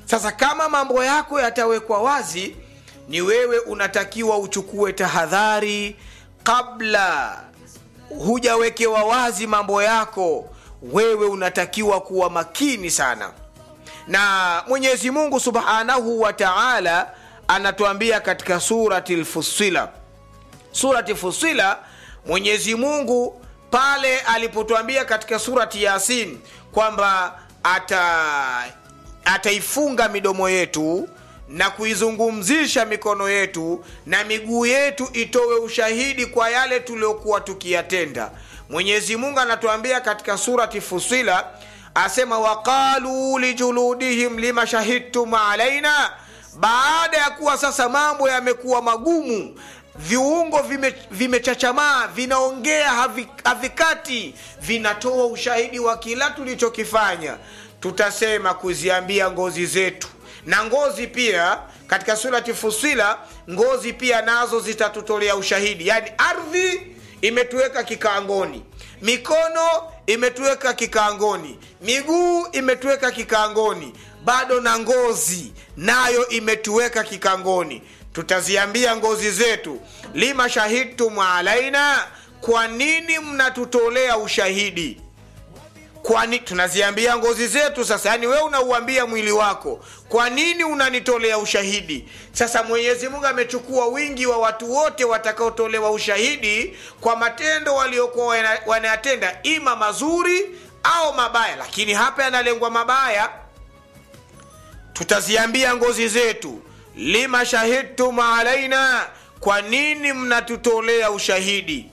sasa kama mambo yako yatawekwa wazi ni wewe unatakiwa uchukue tahadhari kabla hujawekewa wazi mambo yako wewe unatakiwa kuwa makini sana na mwenyezi mungu subhanahu wa taala anatuambia katika surati lfusila surati fusila mwenyezi mungu pale alipotuambia katika surati yasin kwamba ata ataifunga midomo yetu na kuizungumzisha mikono yetu na miguu yetu itowe ushahidi kwa yale tuliokuwa tukiyatenda mwenyezi mungu anatuambia katika surati fusila asema waqaluu lijuludihim lima shahidtum alaina baada ya kuwa sasa mambo yamekuwa magumu viungo vimechachamaa vime vinaongea havi, havikati vinatoa ushahidi wa kila tulichokifanya tutasema kuziambia ngozi zetu na ngozi pia katika surati fusila ngozi pia nazo zitatutolea ushahidi yaani ardhi imetuweka kikaangoni mikono imetuweka kikaangoni miguu imetuweka kikaangoni bado na ngozi nayo imetuweka kikangoni tutaziambia ngozi zetu lima shahidtum alaina kwa nini mnatutolea ushahidi kwani tunaziambia ngozi zetu sasa yani wewe unauambia mwili wako kwa nini unanitolea ushahidi sasa mwenyezi mungu amechukua wingi wa watu wote watakaotolewa ushahidi kwa matendo waliokuwa wanayatenda ima mazuri au mabaya lakini hapa yanalengwa mabaya tutaziambia ngozi zetu lima shahidtum alaina kwa nini mnatutolea ushahidi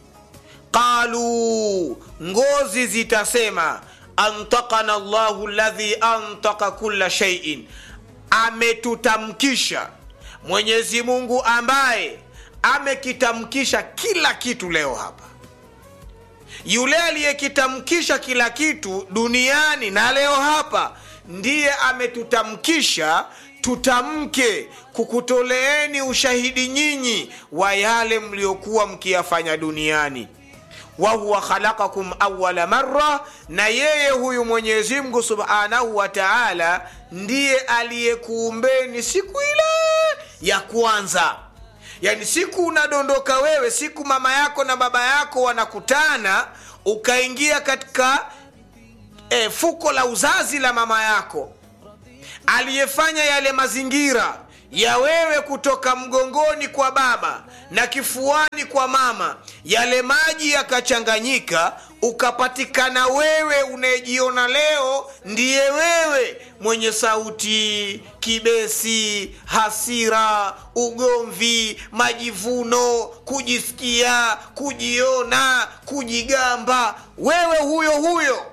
qalu ngozi zitasema antakana llahu ladhi antaka kula shaiin ametutamkisha mwenyezi mungu ambaye amekitamkisha kila kitu leo hapa yule aliyekitamkisha kila kitu duniani na leo hapa ndiye ametutamkisha tutamke kukutoleeni ushahidi nyinyi wa yale mliokuwa mkiyafanya duniani wahuwa khalaqakum awala marra na yeye huyu mwenyezi mungu subhanahu wa taala ndiye aliyekuumbeni siku ile ya kwanza yaani siku unadondoka wewe siku mama yako na baba yako wanakutana ukaingia katika e, fuko la uzazi la mama yako aliyefanya yale mazingira ya wewe kutoka mgongoni kwa baba na kifuani kwa mama yale maji yakachanganyika ukapatikana wewe unayejiona leo ndiye wewe mwenye sauti kibesi hasira ugomvi majivuno kujisikia kujiona kujigamba wewe huyo huyo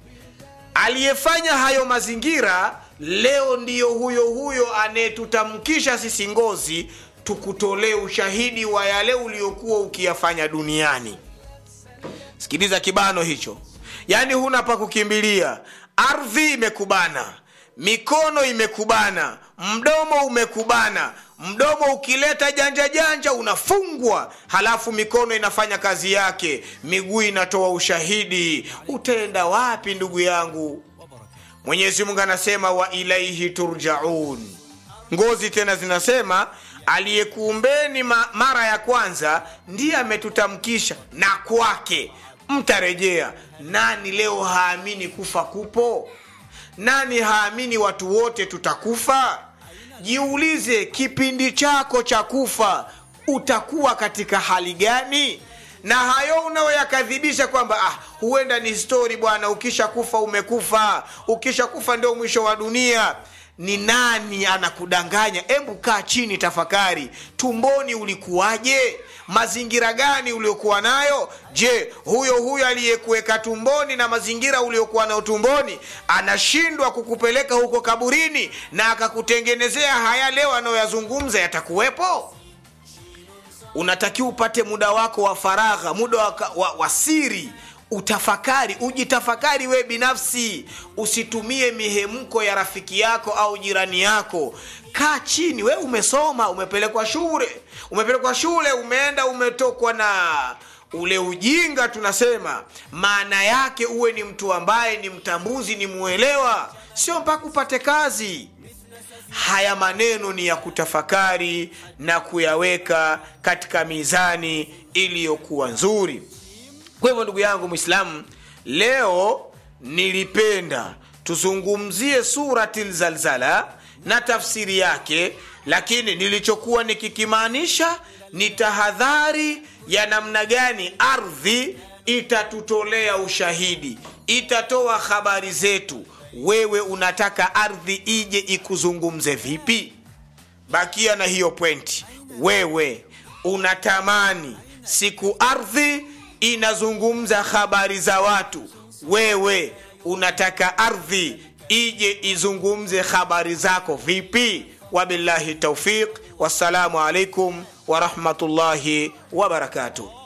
aliyefanya hayo mazingira leo ndiyo huyo huyo anayetutamkisha sisi ngozi tukutolee ushahidi wa yale uliokuwa ukiyafanya duniani sikiliza kibano hicho yaani huna pa kukimbilia ardhi imekubana mikono imekubana mdomo umekubana mdomo ukileta janja janja unafungwa halafu mikono inafanya kazi yake miguu inatoa ushahidi utaenda wapi ndugu yangu mwenyezi mungu anasema wa ilaihi turjaun ngozi tena zinasema aliyekuumbeni ma, mara ya kwanza ndiye ametutamkisha na kwake mtarejea nani leo haamini kufa kupo nani haamini watu wote tutakufa jiulize kipindi chako cha kufa utakuwa katika hali gani na hayo unayoyakadhibisha kwamba ah, huenda ni stori bwana ukisha kufa umekufa ukisha kufa ndio mwisho wa dunia ni nani anakudanganya hebu kaa chini tafakari tumboni ulikuwaje mazingira gani uliokuwa nayo je huyo huyo aliyekuweka tumboni na mazingira uliokuwa nayo tumboni anashindwa kukupeleka huko kaburini na akakutengenezea haya leo anayoyazungumza yatakuwepo unatakiwa upate muda wako wa faragha muda wa, wa, wa siri utafakari ujitafakari wewe binafsi usitumie mihemko ya rafiki yako au jirani yako kaa chini we umesoma umepelekwa shule umepelekwa shule umeenda umetokwa na ule ujinga tunasema maana yake uwe ni mtu ambaye ni mtambuzi ni mwelewa sio mpaka upate kazi haya maneno ni ya kutafakari na kuyaweka katika mizani iliyokuwa nzuri kwa hivyo ndugu yangu mwislamu leo nilipenda tuzungumzie surati lzalzala na tafsiri yake lakini nilichokuwa nikikimaanisha ni tahadhari ya namna gani ardhi itatutolea ushahidi itatoa habari zetu wewe unataka ardhi ije ikuzungumze vipi bakia na hiyo pwenti wewe unatamani siku ardhi inazungumza habari za watu wewe unataka ardhi ije izungumze habari zako vipi wabillahi taufiq wassalamu alaikum warahmatullahi wabarakatuh